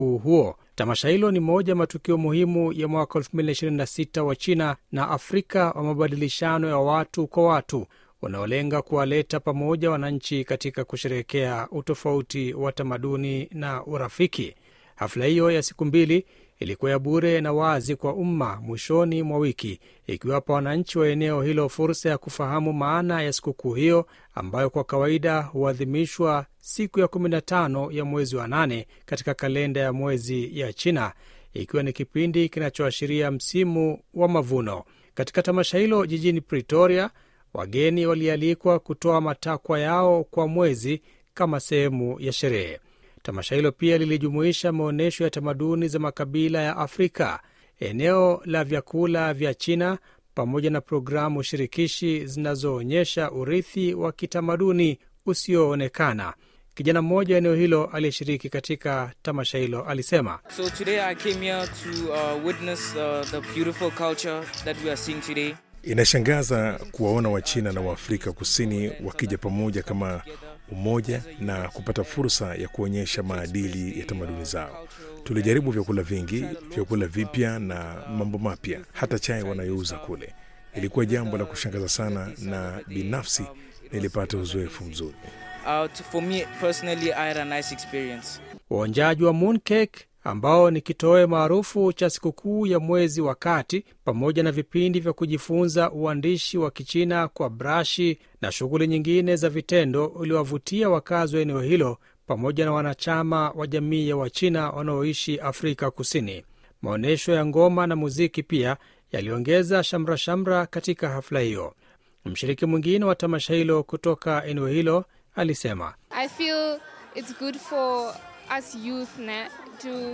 huu huo. Tamasha hilo ni moja ya matukio muhimu ya mwaka 2026 wa China na Afrika wa mabadilishano ya watu kwa watu unaolenga kuwaleta pamoja wananchi katika kusherehekea utofauti wa tamaduni na urafiki. Hafla hiyo ya siku mbili ilikuwa ya bure na wazi kwa umma mwishoni mwa wiki, ikiwapa wananchi wa eneo hilo fursa ya kufahamu maana ya sikukuu hiyo ambayo kwa kawaida huadhimishwa siku ya 15 ya mwezi wa nane katika kalenda ya mwezi ya China, ikiwa ni kipindi kinachoashiria msimu wa mavuno. Katika tamasha hilo jijini Pretoria, wageni walialikwa kutoa matakwa yao kwa mwezi kama sehemu ya sherehe. Tamasha hilo pia lilijumuisha maonyesho ya tamaduni za makabila ya Afrika, eneo la vyakula vya China, pamoja na programu shirikishi zinazoonyesha urithi wa kitamaduni usioonekana. Kijana mmoja wa eneo hilo aliyeshiriki katika tamasha hilo alisema, So today I came here to uh, witness uh, the beautiful culture that we are seeing today. Inashangaza kuwaona Wachina na Waafrika Kusini wakija pamoja kama umoja na kupata fursa ya kuonyesha maadili ya tamaduni zao. Tulijaribu vyakula vingi, vyakula vipya na mambo mapya, hata chai wanayouza kule. Ilikuwa jambo la kushangaza sana, na binafsi nilipata uzoefu mzuri. Uh, to- for me personally, I had a nice experience. Uonjaji wa mooncake ambao ni kitoweo maarufu cha sikukuu ya mwezi wa kati, pamoja na vipindi vya kujifunza uandishi wa Kichina kwa brashi na shughuli nyingine za vitendo, uliwavutia wakazi wa eneo hilo pamoja na wanachama wa jamii ya Wachina wanaoishi Afrika Kusini. Maonyesho ya ngoma na muziki pia yaliongeza shamra-shamra katika hafla hiyo. Mshiriki mwingine wa tamasha hilo kutoka eneo hilo alisema I feel it's good for us youth na, to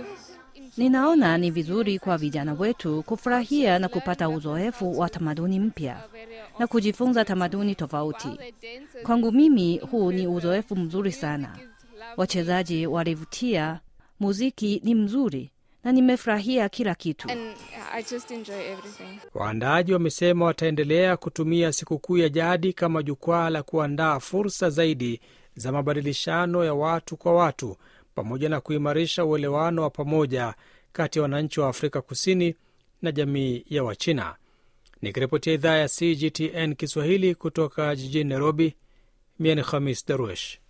Ninaona ni vizuri kwa vijana wetu kufurahia na kupata uzoefu wa tamaduni mpya na kujifunza tamaduni tofauti. Kwangu mimi huu ni uzoefu mzuri sana. Wachezaji walivutia, muziki ni mzuri na nimefurahia kila kitu. and I just enjoy everything. Waandaaji wamesema wataendelea kutumia sikukuu ya jadi kama jukwaa la kuandaa fursa zaidi za mabadilishano ya watu kwa watu pamoja na kuimarisha uelewano wa pamoja kati ya wananchi wa Afrika Kusini na jamii ya Wachina. Nikiripotia idhaa ya CGTN Kiswahili kutoka jijini Nairobi, mie ni Khamis Darwesh.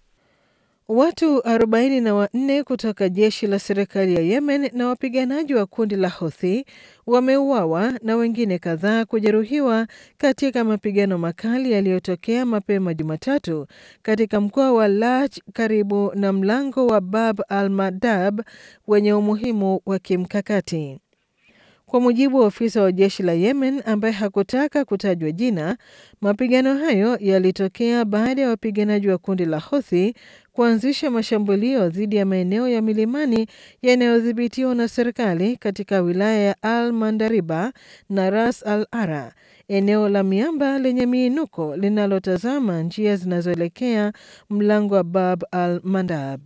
Watu 44 kutoka jeshi la serikali ya Yemen na wapiganaji wa kundi la Houthi wameuawa na wengine kadhaa kujeruhiwa katika mapigano makali yaliyotokea mapema Jumatatu katika mkoa wa Laj karibu na mlango wa Bab al-Mandab wenye umuhimu wa kimkakati. Kwa mujibu wa ofisa wa jeshi la Yemen ambaye hakutaka kutajwa jina, mapigano hayo yalitokea baada ya wapiganaji wa kundi la Houthi kuanzisha mashambulio dhidi ya maeneo ya milimani yanayodhibitiwa na serikali katika wilaya ya Al Mandariba na Ras Al Ara, eneo la miamba lenye miinuko linalotazama njia zinazoelekea mlango wa Bab al Mandab.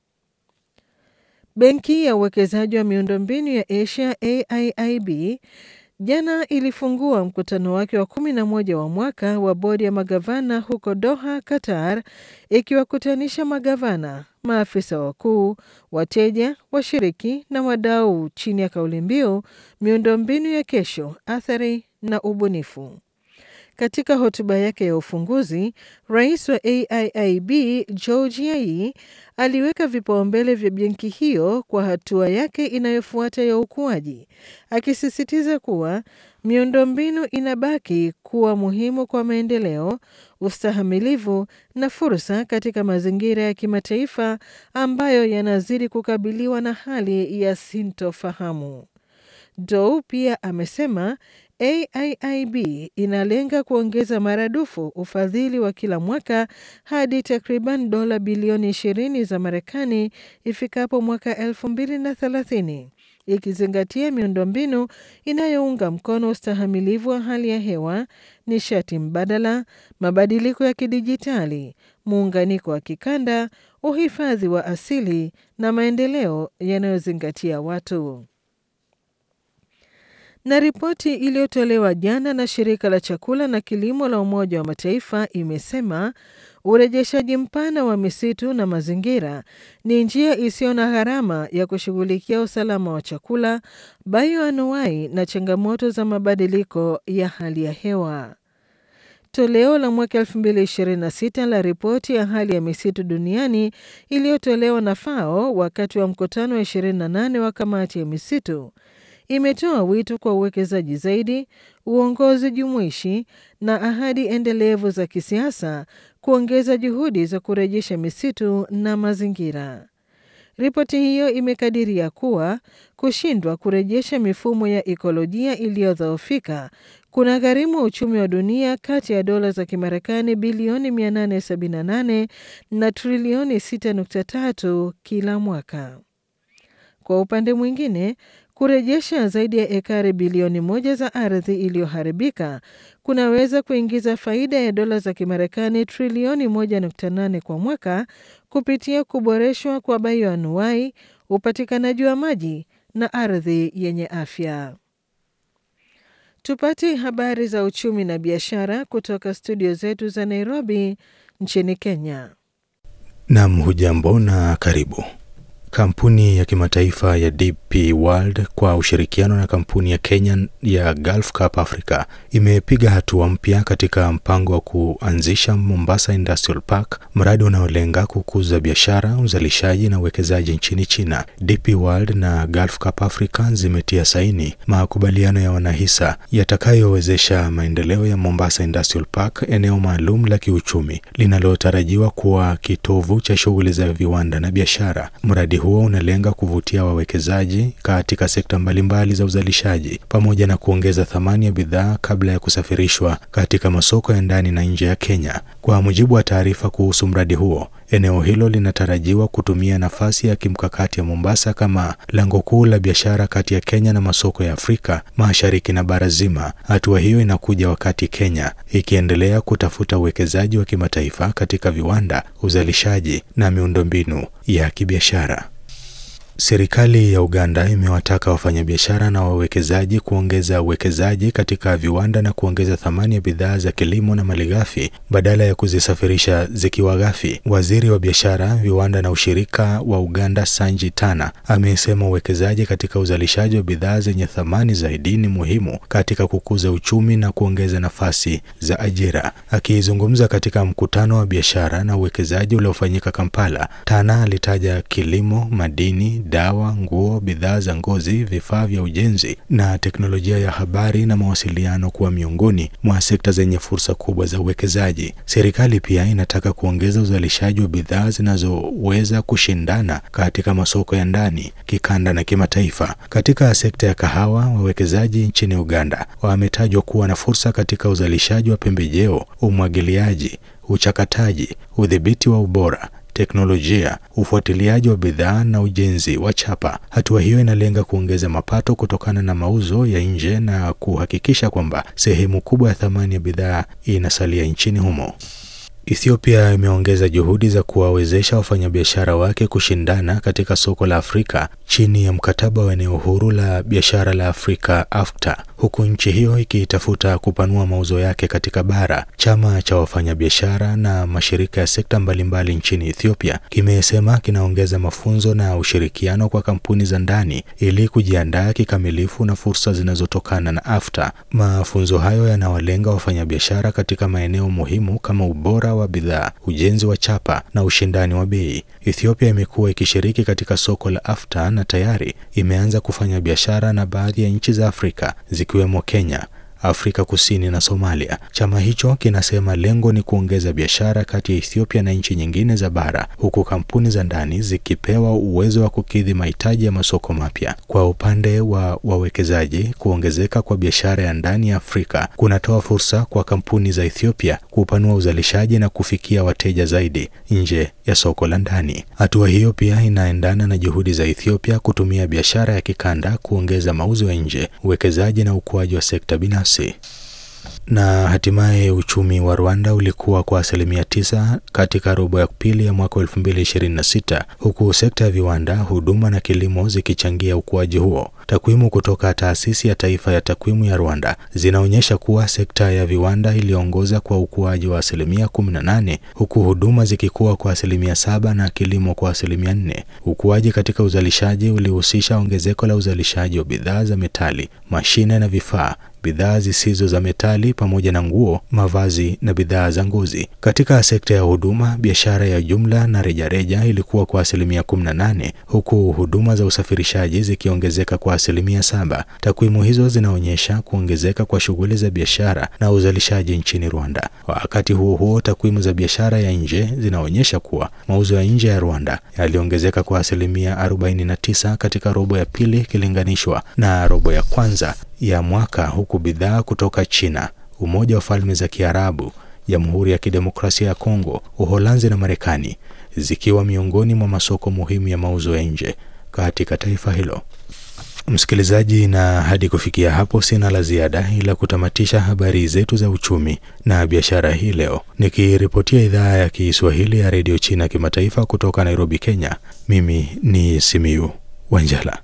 Benki ya uwekezaji wa miundombinu ya Asia AIIB jana ilifungua mkutano wake wa kumi na moja wa mwaka wa bodi ya magavana huko Doha, Qatar, ikiwakutanisha magavana, maafisa wakuu, wateja, washiriki na wadau chini ya kauli mbiu miundombinu ya kesho, athari na ubunifu. Katika hotuba yake ya ufunguzi, rais wa AIIB George Yai aliweka vipaumbele vya benki hiyo kwa hatua yake inayofuata ya ukuaji, akisisitiza kuwa miundombinu inabaki kuwa muhimu kwa maendeleo, ustahamilivu na fursa katika mazingira ya kimataifa ambayo yanazidi kukabiliwa na hali ya sintofahamu. Dow pia amesema AIIB inalenga kuongeza maradufu ufadhili wa kila mwaka hadi takriban dola bilioni 20 za Marekani ifikapo mwaka 2030 ikizingatia miundombinu inayounga mkono ustahamilivu wa hali ya hewa, nishati mbadala, mabadiliko ya kidijitali, muunganiko wa kikanda, uhifadhi wa asili na maendeleo yanayozingatia watu na ripoti iliyotolewa jana na shirika la chakula na kilimo la Umoja wa Mataifa imesema urejeshaji mpana wa misitu na mazingira ni njia isiyo na gharama ya kushughulikia usalama wa chakula, bioanuwai na changamoto za mabadiliko ya hali ya hewa. Toleo la mwaka 2026 la ripoti ya hali ya misitu duniani iliyotolewa na FAO wakati wa mkutano wa 28 wa kamati ya misitu imetoa wito kwa uwekezaji zaidi, uongozi jumuishi na ahadi endelevu za kisiasa kuongeza juhudi za kurejesha misitu na mazingira. Ripoti hiyo imekadiria kuwa kushindwa kurejesha mifumo ya ikolojia iliyodhoofika kuna gharimu uchumi wa dunia kati ya dola za Kimarekani bilioni 878 na trilioni 6.3 kila mwaka. Kwa upande mwingine, kurejesha zaidi ya ekari bilioni moja za ardhi iliyoharibika kunaweza kuingiza faida ya dola za Kimarekani trilioni 1.8 kwa mwaka kupitia kuboreshwa kwa bioanuwai, upatikanaji wa maji na ardhi yenye afya. Tupate habari za uchumi na biashara kutoka studio zetu za Nairobi nchini Kenya. Nam, hujambo na karibu. Kampuni ya kimataifa ya DP World kwa ushirikiano na kampuni ya Kenya ya Gulf Cup Africa imepiga hatua mpya katika mpango wa kuanzisha Mombasa Industrial Park, mradi unaolenga kukuza biashara, uzalishaji na uwekezaji nchini China. DP World na Gulf Cup Africa zimetia saini makubaliano ya wanahisa yatakayowezesha maendeleo ya Mombasa Industrial Park, eneo maalum la kiuchumi linalotarajiwa kuwa kitovu cha shughuli za viwanda na biashara. Mradi huo unalenga kuvutia wawekezaji katika sekta mbalimbali za uzalishaji pamoja na kuongeza thamani ya bidhaa kabla ya kusafirishwa katika masoko ya ndani na nje ya Kenya. Kwa mujibu wa taarifa kuhusu mradi huo, eneo hilo linatarajiwa kutumia nafasi ya kimkakati ya Mombasa kama lango kuu la biashara kati ya Kenya na masoko ya Afrika Mashariki na bara zima. Hatua hiyo inakuja wakati Kenya ikiendelea kutafuta uwekezaji wa kimataifa katika viwanda, uzalishaji na miundombinu ya kibiashara. Serikali ya Uganda imewataka wafanyabiashara na wawekezaji kuongeza uwekezaji katika viwanda na kuongeza thamani ya bidhaa za kilimo na malighafi badala ya kuzisafirisha zikiwa ghafi. Waziri wa biashara, viwanda na ushirika wa Uganda, Sanji Tana, amesema uwekezaji katika uzalishaji wa bidhaa zenye thamani zaidi ni muhimu katika kukuza uchumi na kuongeza nafasi za ajira. Akizungumza katika mkutano wa biashara na uwekezaji uliofanyika Kampala, Tana alitaja kilimo, madini dawa, nguo, bidhaa za ngozi, vifaa vya ujenzi na teknolojia ya habari na mawasiliano kuwa miongoni mwa sekta zenye fursa kubwa za uwekezaji. Serikali pia inataka kuongeza uzalishaji wa bidhaa zinazoweza kushindana katika masoko ya ndani, kikanda na kimataifa. Katika sekta ya kahawa, wawekezaji nchini Uganda wametajwa kuwa na fursa katika uzalishaji wa pembejeo, umwagiliaji, uchakataji, udhibiti wa ubora teknolojia, ufuatiliaji wa bidhaa na ujenzi wa chapa. Hatua hiyo inalenga kuongeza mapato kutokana na mauzo ya nje na kuhakikisha kwamba sehemu kubwa ya thamani ya bidhaa inasalia nchini humo. Ethiopia imeongeza juhudi za kuwawezesha wafanyabiashara wake kushindana katika soko la Afrika chini ya mkataba wa eneo huru la biashara la Afrika AfCFTA, huku nchi hiyo ikitafuta kupanua mauzo yake katika bara. Chama cha wafanyabiashara na mashirika ya sekta mbalimbali nchini Ethiopia kimesema kinaongeza mafunzo na ushirikiano kwa kampuni za ndani ili kujiandaa kikamilifu na fursa zinazotokana na AfCFTA. Mafunzo hayo yanawalenga wafanyabiashara katika maeneo muhimu kama ubora wa bidhaa, ujenzi wa chapa na ushindani wa bei. Ethiopia imekuwa ikishiriki katika soko la AfCFTA na tayari imeanza kufanya biashara na baadhi ya nchi za Afrika zikiwemo Kenya, Afrika Kusini na Somalia. Chama hicho kinasema lengo ni kuongeza biashara kati ya Ethiopia na nchi nyingine za bara, huku kampuni za ndani zikipewa uwezo wa kukidhi mahitaji ya masoko mapya. Kwa upande wa wawekezaji, kuongezeka kwa biashara ya ndani ya Afrika kunatoa fursa kwa kampuni za Ethiopia kupanua uzalishaji na kufikia wateja zaidi nje ya soko la ndani. Hatua hiyo pia inaendana na juhudi za Ethiopia kutumia biashara ya kikanda kuongeza mauzo ya nje, uwekezaji na ukuaji wa sekta binafsi. Na hatimaye uchumi wa Rwanda ulikuwa kwa asilimia tisa katika robo ya pili ya mwaka 2026 huku sekta ya viwanda, huduma na kilimo zikichangia ukuaji huo. Takwimu kutoka taasisi ya taifa ya takwimu ya Rwanda zinaonyesha kuwa sekta ya viwanda iliongoza kwa ukuaji wa asilimia 18 huku huduma zikikuwa kwa asilimia saba na kilimo kwa asilimia 4. Ukuaji katika uzalishaji ulihusisha ongezeko la uzalishaji wa bidhaa za metali, mashine na vifaa bidhaa zisizo za metali pamoja na nguo, mavazi na bidhaa za ngozi. Katika sekta ya huduma, biashara ya jumla na rejareja ilikuwa kwa asilimia 18 huku huduma za usafirishaji zikiongezeka kwa asilimia saba. Takwimu hizo zinaonyesha kuongezeka kwa shughuli za biashara na uzalishaji nchini Rwanda. Wakati huo huo, takwimu za biashara ya nje zinaonyesha kuwa mauzo ya nje ya Rwanda yaliongezeka kwa asilimia 49 katika robo ya pili ikilinganishwa na robo ya kwanza ya mwaka huku bidhaa kutoka China, Umoja wa Falme za Kiarabu, Jamhuri ya Kidemokrasia ya Kongo, Uholanzi na Marekani zikiwa miongoni mwa masoko muhimu ya mauzo ya nje katika taifa hilo. Msikilizaji, na hadi kufikia hapo sina la ziada ila kutamatisha habari zetu za uchumi na biashara hii leo, nikiripotia idhaa ya Kiswahili ya redio China kimataifa kutoka Nairobi, Kenya. Mimi ni Simiu Wanjala.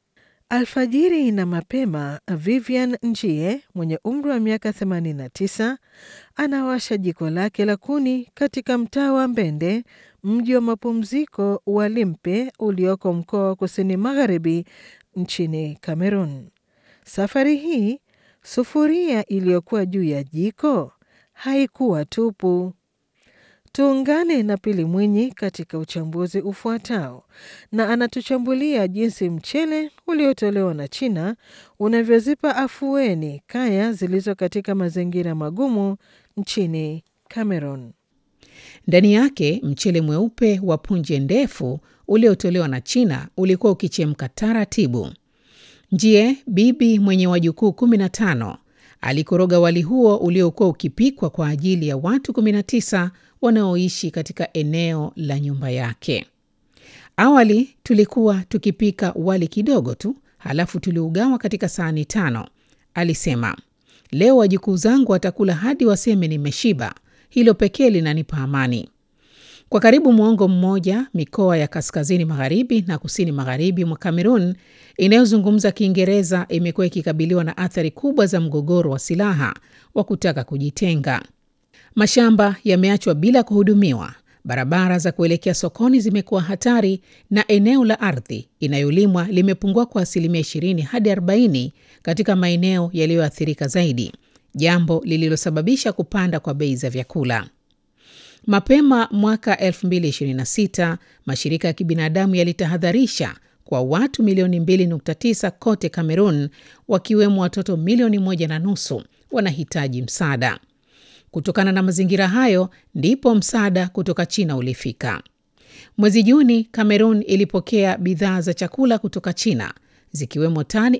Alfajiri na mapema, Vivian Njie mwenye umri wa miaka 89 anawasha jiko lake la kuni katika mtaa wa Mbende, mji wa mapumziko wa Limpe ulioko mkoa wa kusini magharibi nchini Cameroon. Safari hii sufuria iliyokuwa juu ya jiko haikuwa tupu. Tuungane na Pili Mwinyi katika uchambuzi ufuatao, na anatuchambulia jinsi mchele uliotolewa na China unavyozipa afueni kaya zilizo katika mazingira magumu nchini Cameroon. Ndani yake mchele mweupe wa punje ndefu uliotolewa na China ulikuwa ukichemka taratibu. Njie, bibi mwenye wajukuu 15, alikoroga wali huo uliokuwa ukipikwa kwa ajili ya watu 19 wanaoishi katika eneo la nyumba yake. Awali tulikuwa tukipika wali kidogo tu, halafu tuliugawa katika sahani tano, alisema. Leo wajukuu zangu watakula hadi waseme nimeshiba. Hilo pekee linanipa amani. Kwa karibu mwongo mmoja, mikoa ya kaskazini magharibi na kusini magharibi mwa Kamerun inayozungumza Kiingereza imekuwa ikikabiliwa na athari kubwa za mgogoro wa silaha wa kutaka kujitenga. Mashamba yameachwa bila kuhudumiwa, barabara za kuelekea sokoni zimekuwa hatari, na eneo la ardhi inayolimwa limepungua kwa asilimia 20 hadi 40 katika maeneo yaliyoathirika zaidi, jambo lililosababisha kupanda kwa bei za vyakula. Mapema mwaka 2026 mashirika ya kibinadamu yalitahadharisha kwa watu milioni 2.9 kote Cameroon, wakiwemo watoto milioni moja na nusu wanahitaji msaada. Kutokana na mazingira hayo ndipo msaada kutoka China ulifika. Mwezi Juni, Cameroon ilipokea bidhaa za chakula kutoka China zikiwemo tani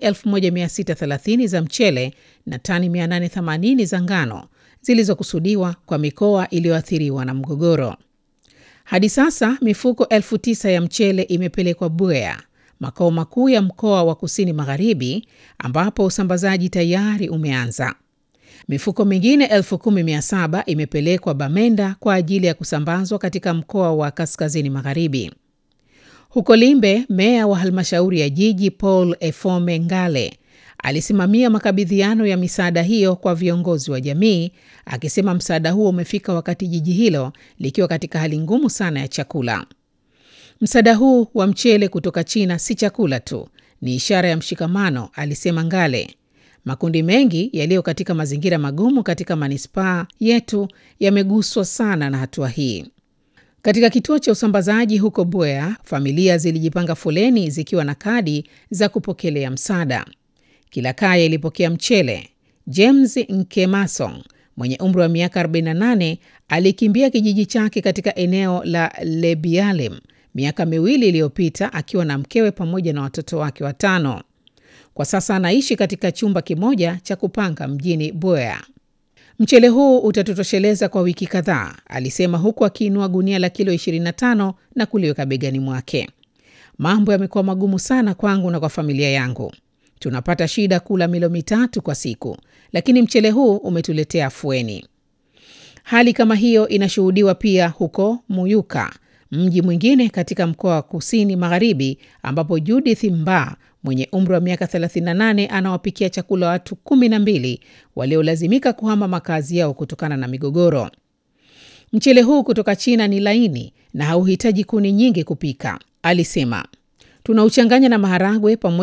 1630 za mchele na tani 880 za ngano zilizokusudiwa kwa mikoa iliyoathiriwa na mgogoro. Hadi sasa mifuko elfu tisa ya mchele imepelekwa Buea, makao makuu ya mkoa wa kusini magharibi, ambapo usambazaji tayari umeanza. Mifuko mingine elfu kumi mia saba imepelekwa Bamenda kwa ajili ya kusambazwa katika mkoa wa kaskazini magharibi. Huko Limbe, meya wa halmashauri ya jiji Paul Efome Ngale alisimamia makabidhiano ya misaada hiyo kwa viongozi wa jamii, akisema msaada huo umefika wakati jiji hilo likiwa katika hali ngumu sana ya chakula. Msaada huu wa mchele kutoka China si chakula tu, ni ishara ya mshikamano, alisema Ngale. Makundi mengi yaliyo katika mazingira magumu katika manispaa yetu yameguswa sana na hatua hii. Katika kituo cha usambazaji huko Buea, familia zilijipanga foleni zikiwa na kadi za kupokelea msaada. Kila kaya ilipokea mchele. James Nkemasong mwenye umri wa miaka 48 alikimbia kijiji chake katika eneo la Lebialem miaka miwili iliyopita akiwa na mkewe pamoja na watoto wake watano. Kwa sasa anaishi katika chumba kimoja cha kupanga mjini Buea. Mchele huu utatutosheleza kwa wiki kadhaa, alisema huku akiinua gunia la kilo 25 na kuliweka begani mwake. Mambo yamekuwa magumu sana kwangu na kwa familia yangu. Tunapata shida kula milo mitatu kwa siku, lakini mchele huu umetuletea afueni. Hali kama hiyo inashuhudiwa pia huko Muyuka, mji mwingine katika mkoa wa kusini magharibi, ambapo Judith Mba mwenye umri wa miaka 38 anawapikia chakula watu kumi na mbili waliolazimika kuhama makazi yao kutokana na migogoro. Mchele huu kutoka China ni laini na hauhitaji kuni nyingi kupika, alisema. Tunauchanganya na maharagwe pamoja